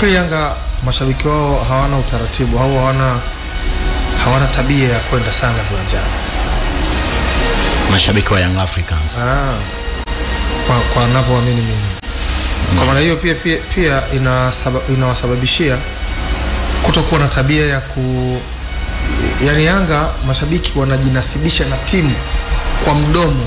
Yanga mashabiki wao hawana utaratibu au hawana hawana tabia ya kwenda sana viwanjani. mashabiki wa Young Africans Ah, kwa kwa navyoamini mimi. Kwa maana hiyo pia pia, pia inasaba, inawasababishia kutokuwa na tabia ya ku yani Yanga mashabiki wanajinasibisha na timu kwa mdomo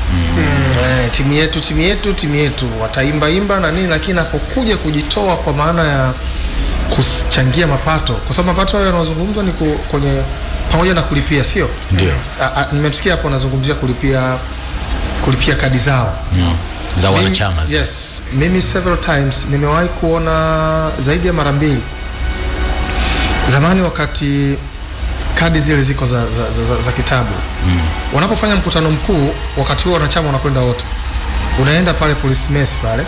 eh, timu yetu timu yetu timu yetu wataimba imba na nini, lakini napokuja kujitoa kwa maana ya kuchangia mapato, kwa sababu mapato hayo yanayozungumzwa ni ku, kwenye pamoja na kulipia, sio ndio A- a- nimemsikia hapo anazungumzia kulipia kulipia kadi zao mm. za Mimi- wanachama zile. yes mimi several times nimewahi kuona zaidi ya mara mbili zamani wakati kadi zile ziko za, za, za, za, za kitabu mm. wanapofanya mkutano mkuu wakati huo wanachama wanakwenda wote unaenda pale police mess pale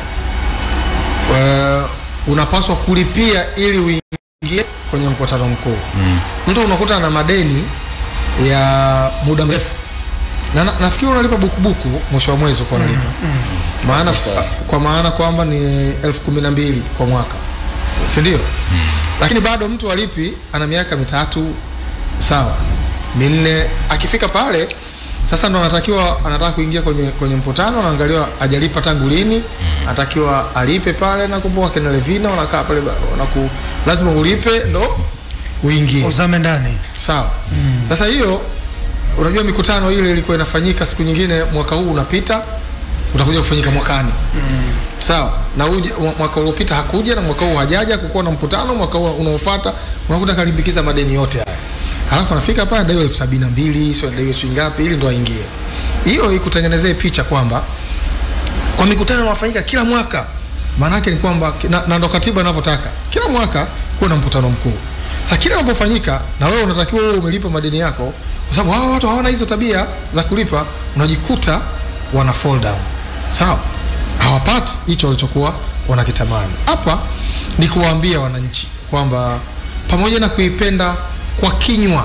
uh, unapaswa kulipia ili uingie kwenye mkutano mkuu mm. mtu unakuta na madeni ya muda mrefu na, na nafikiri unalipa bukubuku mwisho wa mwezi uko unalipa maana kwa maana kwamba ni elfu kumi na mbili kwa mwaka si ndio lakini bado mtu alipi ana miaka mitatu sawa minne akifika pale sasa ndo anatakiwa anataka kuingia kwenye kwenye mkutano anaangaliwa ajalipa tangu lini anatakiwa alipe pale na kumbuka kina Levina wanakaa pale ba- wanaku lazima ulipe ndo uingie uzame ndani sawa sasa hiyo unajua mikutano ile ilikuwa inafanyika siku nyingine mwaka huu unapita utakuja kufanyika mwakani sawa na uje, mwa- mwaka uliopita hakuja na mwaka huu hajaja kukuwa na mkutano mwaka huu unaofuata unakuta kalimbikiza madeni yote haya halafu anafika pale daiwa elfu sabini na mbili sio daiwa shilingi ngapi ili ndo aingie hiyo ikutengenezee picha kwamba kwa mikutano inafanyika kila mwaka maana yake ni kwamba na, na ndo katiba inavyotaka kila mwaka kuwe na mkutano mkuu sasa kila unapofanyika na wewe unatakiwa wewe umelipa madeni yako kwa sababu hawa watu hawana hizo tabia za kulipa unajikuta wana fall down sawa hawapati hicho walichokuwa wanakitamani hapa ni kuwaambia wananchi kwamba pamoja na kuipenda kwa kinywa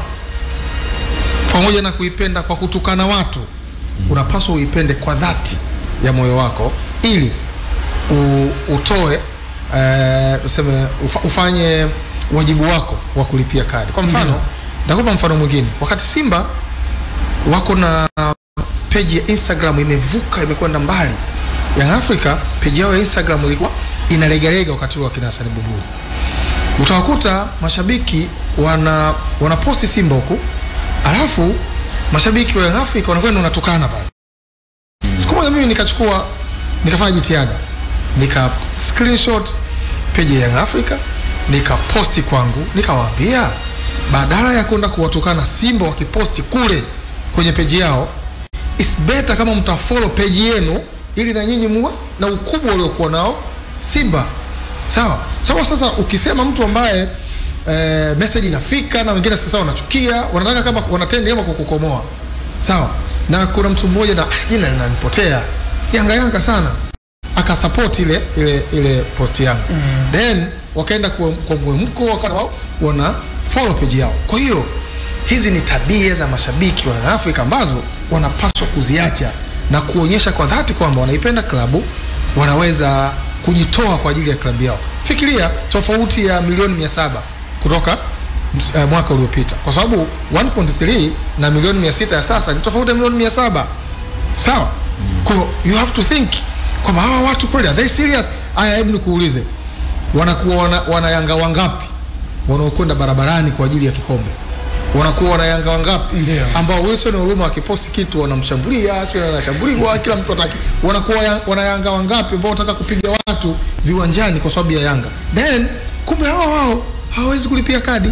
pamoja na kuipenda kwa kutukana watu unapaswa uipende kwa dhati ya moyo wako ili u, utoe eh, tuseme ufa, ufanye wajibu wako wa kulipia kadi kwa mfano nitakupa mfano mwingine wakati simba wako na peji ya instagram imevuka imekwenda mbali Young Africa peji yao ya instagram ilikuwa inalegalega wakati wa kina Hassan Buguru utawakuta mashabiki wana wanaposti simba huku alafu mashabiki wa Young Africa wanakwenda wanatukana pale siku moja mimi nikachukua nikafanya jitihada nika screenshot page ya Young Africa nikaposti kwangu nikawaambia badala ya kwenda kuwatukana Simba wakiposti kule kwenye peji yao it's better kama mtafollow page yenu ili na nyinyi muwe na ukubwa uliokuwa nao Simba sawa sawa sasa ukisema mtu ambaye eh, message inafika na wengine sasa wanachukia wanataka kama wanatendi kama kukukomoa sawa na kuna mtu mmoja na ah, jina linanipotea yanga yanga sana akasupport ile ile ile post yangu mm. then wakaenda kwa, kwa mwemko wakawa wao wana follow page yao kwa hiyo hizi ni tabia za mashabiki wa Afrika ambazo wanapaswa kuziacha na kuonyesha kwa dhati kwamba wanaipenda klabu wanaweza kujitoa kwa ajili ya klabu yao fikiria tofauti ya milioni mia saba kutoka uh, mwaka uliopita kwa sababu 1.3 na milioni 600 ya sasa ni tofauti ya milioni 700 sawa kwa hiyo you have to think kwamba hawa watu kweli are they serious haya hebu nikuulize wanakuwa wana, wanayanga wangapi wanaokwenda barabarani kwa ajili ya kikombe wanakuwa wanayanga wangapi Ndio. ambao Wilson Oruma akiposti kitu wanamshambulia sio anashambuliwa kila mtu ataki wanakuwa ya- wanayanga wangapi ambao wanataka kupiga watu viwanjani kwa sababu ya Yanga then kumbe hao hao hawawezi kulipia kadi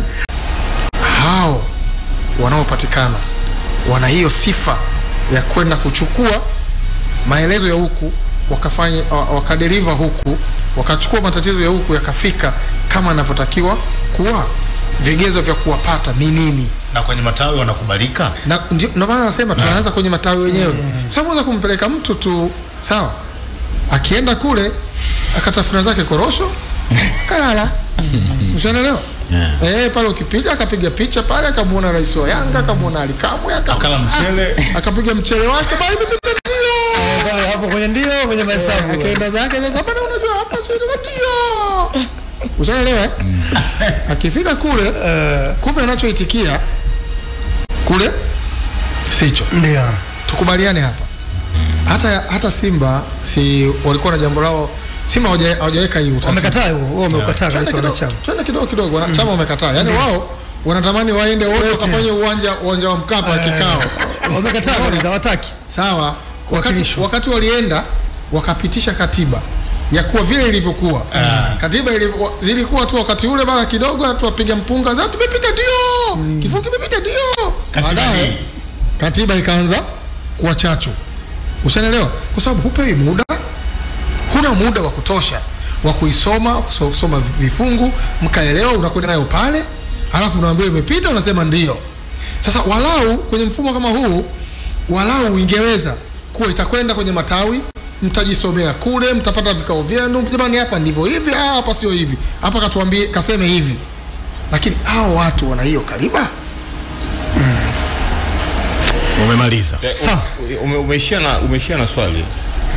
hao wanaopatikana wana hiyo sifa ya kwenda kuchukua maelezo ya huku wakafanya wa- wakaderiva huku wakachukua matatizo ya huku yakafika kama anavyotakiwa kuwa vigezo vya kuwapata ni nini na kwenye matawi wanakubalika na ndio ndio maana nasema tunaanza kwenye matawi wenyewe sababu unaweza kumpeleka mtu tu sawa akienda kule akatafuna zake korosho kalala ushaelewa Yeah. eh pale ukipiga akapiga picha pale akamuona rais wa Yanga akamuona Alikamwe akala mchele akapiga mchele wake bali nimepita ndio Pale hapo kwenye ndio kwenye mahesabu akaenda zake sasa bana unajua hapa sio ndio ushaelewa eh? akifika kule kumbe anachoitikia kule sicho Ndio. tukubaliane hapa hata hata Simba si walikuwa na jambo lao Simba hawaja- hawajaweka hii utaratibu Wamekataa huo, wao wamekataa Twende kabisa kidogo- wanachama. twende kidogo kidogo wanachama wamekataa yani wao wanatamani waende wote wakafanye uwanja uwanja wa Mkapa kikao Wamekataa kabisa, hawataki. sawa wakati, Kuwakilishwa. wakati walienda wakapitisha katiba ya kuwa vile ilivyokuwa katiba ilivyo, zilikuwa tu wakati ule bana kidogo tu wapiga mpunga za tumepita ndio kifungu kimepita ndio Katiba baadaye hii. katiba ikaanza kuwa chachu ushanelewa kwa sababu hupewi muda huna muda wa kutosha wa kuisoma kuso- kusoma vifungu mkaelewa unakwenda nayo pale halafu unaambiwa imepita unasema ndio sasa walau kwenye mfumo kama huu walau ingeweza kuwa itakwenda kwenye matawi mtajisomea kule mtapata vikao vyenu jamani hapa ndivyo hivi ah, hapa sio hivi hapa katuambie kaseme hivi lakini hao watu wana hiyo kaliba umemaliza Sawa. Ume- umeishia na umeishia na swali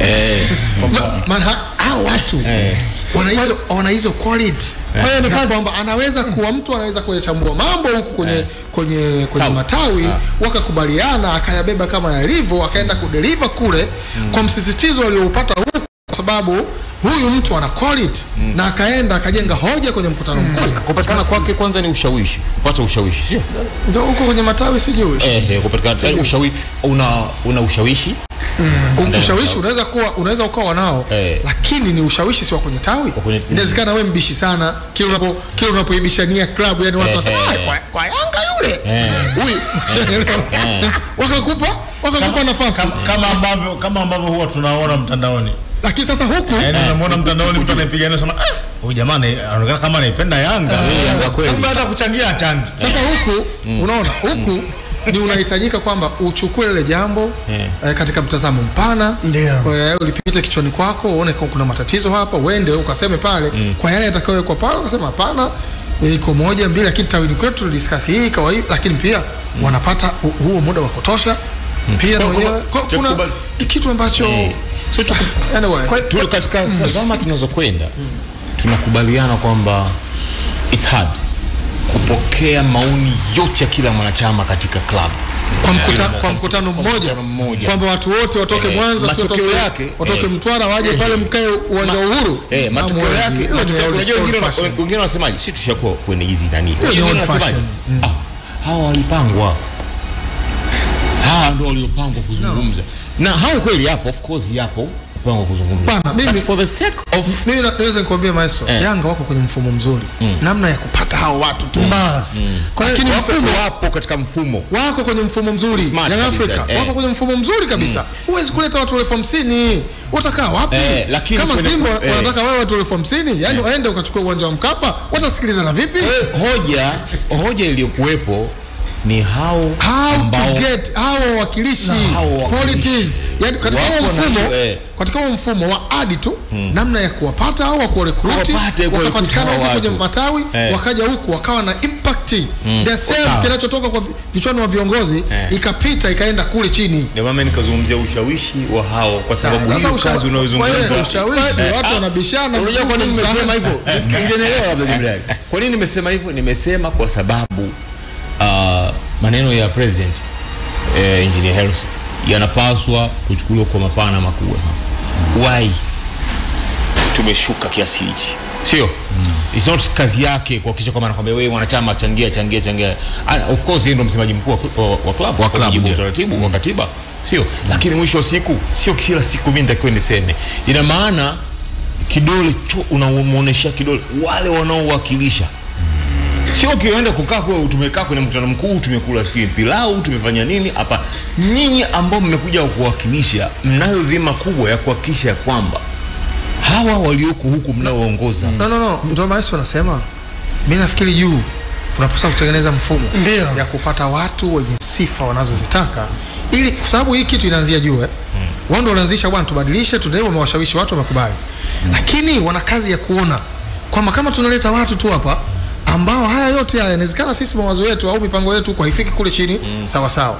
Ma- maana ha- hao watu wana hizo wana hizo quality Kwa hiyo ni za kazi- kwamba anaweza kuwa mtu anaweza kuyachambua mambo huku kwenye kwenye kwenye Tawi. matawi wakakubaliana akayabeba kama yalivyo akaenda kudeliver kule kwa msisitizo alioupata huku kwa sababu huyu mtu ana quality na akaenda akajenga hoja kwenye mkutano mkuu kupatikana kwake kwanza ni ushawishi kupata ushawishi sio ndio huko kwenye matawi sijui eh eh, kupatikana yani ushawishi una una ushawishi U- ushawishi unaweza kuwa unaweza ukawa nao Eh. lakini ni ushawishi si wa kwenye tawi kwenye- inawezekana wewe mbishi sana kila unapo kila unapoibishania klabu yani watu Eh, wasema eh, "Ah, eh. kwa, kwa Yanga yule Eh. huyu Ushaelewa? wakakupa wakakupa nafasi Kama, kama ambavyo kama ambavyo huwa tunaona mtandaoni lakini sasa huku yaani unamwona mtandaoni mtu anaipiga anasema "Ah, huyu jamaa ana- anaonekana kama anaipenda Yanga Yanga kweli. sababu hata kuchangia changi sasa huku unaona huku ni unahitajika kwamba uchukue lile jambo eh, katika mtazamo mpana Ndio. Kwa hiyo ulipite kichwani kwako uone kama kuna matatizo hapa uende ukaseme pale kwa yale yatakayowekwa pale ukasema hapana eh, iko moja mbili lakini tawini kwetu tulidiscuss hii kawa hii lakini pia wanapata hu- huo muda wa kutosha pia na Kwa- wenyewe kwa- kwa- cha kuna kubali- kitu ambacho sio tu anyway tu katika zama tunazokwenda tunakubaliana kwamba it's hard kupokea maoni yote ya kila mwanachama katika club kwa, mkuta, kwa mkutano mmoja mkutano mmoja. kwamba watu wote watoke Eh, Mwanza sio matokeo watoke, yake, watoke eh, Mtwara waje eh, pale mkae uwanja wa Uhuru Eh, matokeo Hamwezi. yake Hiyo ni matokeo- old unajua school wengine fashion. wengine wanasemaje si tushakuwa kwenye hizi nani ni Wengine old wanasemaje? fashion. ah hawa walipangwa hawa ndio waliopangwa kuzungumza na hao kweli yapo of course yapo kupangwa kuzungumza Bana, mimi- But for the sake of mimi na- naweza nikwambia maestro Eh. Yanga wako kwenye mfumo mzuri namna ya kupata hao watu tu Basi. Kwa hiyo Lakini wapo, mfumo wapo katika mfumo wako kwenye mfumo mzuri Smart Young kabisa, Africa eh. wako kwenye mfumo mzuri kabisa huwezi kuleta watu elfu hamsini utakaa wapi Eh, lakini kama kwenye- Simba eh. wanataka wewe watu elfu hamsini yani waende ukachukua uwanja wa Mkapa watasikilizana vipi hoja hoja iliyokuwepo ni hao how ambao to get hao wawakilishi Na hao wawakilishi. qualities yani katika Wako huo na mfumo hiyo, eh. katika huo mfumo wa adi tu namna ya kuwapata au wa kuwarekruti Kuwapata, kuwarecruit wakapatikana hao huko kwenye watu. matawi Eh. wakaja huku wakawa na impact the same Sawa. kinachotoka kwa vi- vichwani wa viongozi Eh. ikapita ikaenda kule chini ndio maana nikazungumzia ushawishi wa hao kwa sababu Sasa hiyo usha- kazi kwa hiyo unayozungumza ushawishi watu wanabishana Unajua kwa nini mtaani. nimesema hivyo? Nisikilize labda Jibril. Kwa nini nimesema hivyo? Nimesema kwa sababu uh, maneno ya president eh, engineer Hersi yanapaswa kuchukuliwa kwa mapana makubwa sana. Why tumeshuka kiasi hichi? Sio? It's not kazi yake kuhakikisha kwamba anakwambia wewe mwanachama changia changia changia. Ah, of course yeye ndo msemaji mkuu wa, wa, wa club wa club, mujibu wa ndio. utaratibu wa katiba. Sio? Lakini mwisho wa siku sio kila siku mimi nitakiwa niseme. Ina maana kidole tu unamuonesha kidole wale wanaowakilisha sio ukienda kukaa kwa tumekaa kwenye mkutano mkuu tumekula sijui pilau tumefanya nini hapa nyinyi ambao mmekuja kuwakilisha mnayo dhima kubwa ya kuhakikisha kwamba hawa walioko huku mnaoongoza no no no ndio maana wanasema mimi nafikiri juu tunapaswa kutengeneza mfumo Ndio. ya kupata watu wenye sifa wanazozitaka ili kwa sababu hii kitu inaanzia juu eh wao ndio walianzisha bwana tubadilishe tunao wamewashawishi watu wamekubali lakini wana kazi ya kuona kwamba kama tunaleta watu tu hapa ambao haya yote haya inawezekana sisi mawazo yetu au mipango yetu kwa haifiki kule chini sawa sawa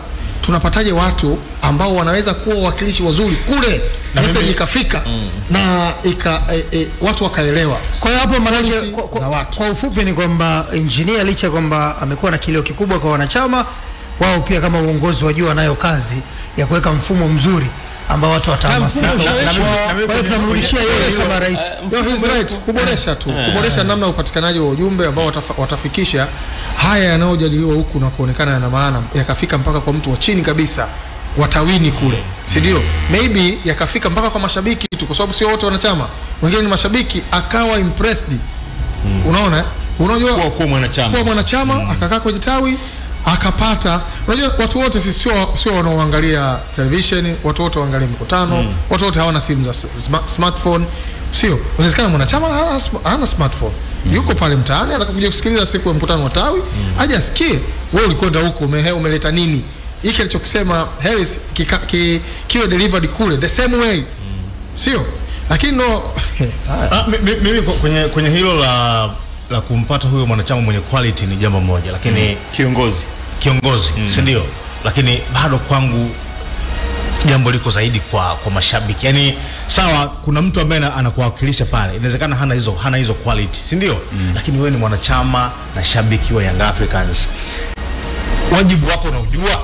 tunapataje watu ambao wanaweza kuwa wawakilishi wazuri kule Na message mimi- ikafika na ika, e, e, watu wakaelewa Kwa hiyo hapo maanake Quality kwa, za kwa, watu. kwa ufupi ni kwamba engineer licha ya kwamba amekuwa na kilio kikubwa kwa wanachama wao, pia kama uongozi wajua wanayo kazi ya kuweka mfumo mzuri ambao watu watahamasika. Na mfumo Kwa ushawishi. hiyo tunamrudishia yeye kama rais. No, he's right. Kuboresha tu, kuboresha namna ya upatikanaji wa ujumbe ambao watafa, watafikisha haya yanayojadiliwa huku na kuonekana yana maana, yakafika mpaka kwa mtu wa chini kabisa watawini kule, si ndio? Maybe yakafika mpaka kwa mashabiki tu, kwa sababu sio wote wanachama, wengine ni mashabiki, akawa impressed. Unaona, eh? unajua Kuwa- kuwa mwanachama. kuwa mwanachama akakaa kwenye tawi akapata. Unajua watu wote sisi sio sio wanaoangalia television, watu wote waangalia mikutano, watu wote hawana simu za sma- smartphone, sio? Inawezekana mwanachama hana, sm- hana smartphone yuko pale mtaani atakuja kusikiliza siku ya mkutano wa tawi aje asikie wewe ulikwenda huko umehe, umeleta nini hiki alichokisema Harris kika, ki, kiwe delivered kule the same way sio lakini no Ah, mi- mi- mimi kwa- kwenye, kwenye hilo la la kumpata huyo mwanachama mwenye quality ni jambo moja, lakini kiongozi kiongozi si ndio? Lakini bado kwangu jambo liko zaidi kwa kwa mashabiki. Yaani sawa, kuna mtu ambaye ana- anakuwakilisha pale, inawezekana hana hizo hana hizo quality, si ndio? Lakini wewe ni mwanachama na shabiki wa Young Africans, wajibu wako unaujua,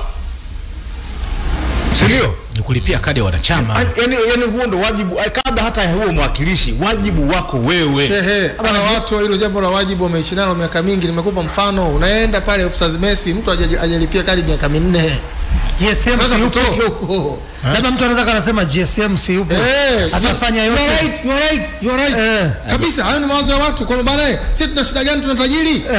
si ndio? ni kulipia kadi ya wanachama yani, yani huo ndo wajibu eh, kabla hata ya huo mwakilishi wajibu wako wewe Shehe, hawa watu hilo jambo la wajibu wameishi nalo miaka mingi. Nimekupa mfano, unaenda pale officers mess, mtu haja- hajalipia kadi miaka minne, GSM unaweza si yupo. kutoka huko. Labda mtu anaweza kanasema GSM si yupo. Eh, sasa- Atafanya You are yote. right, you are right, you are right. Eh. Kabisa, hayo ni mawazo ya watu kwamba bana, sisi tuna shida gani? Tuna tajiri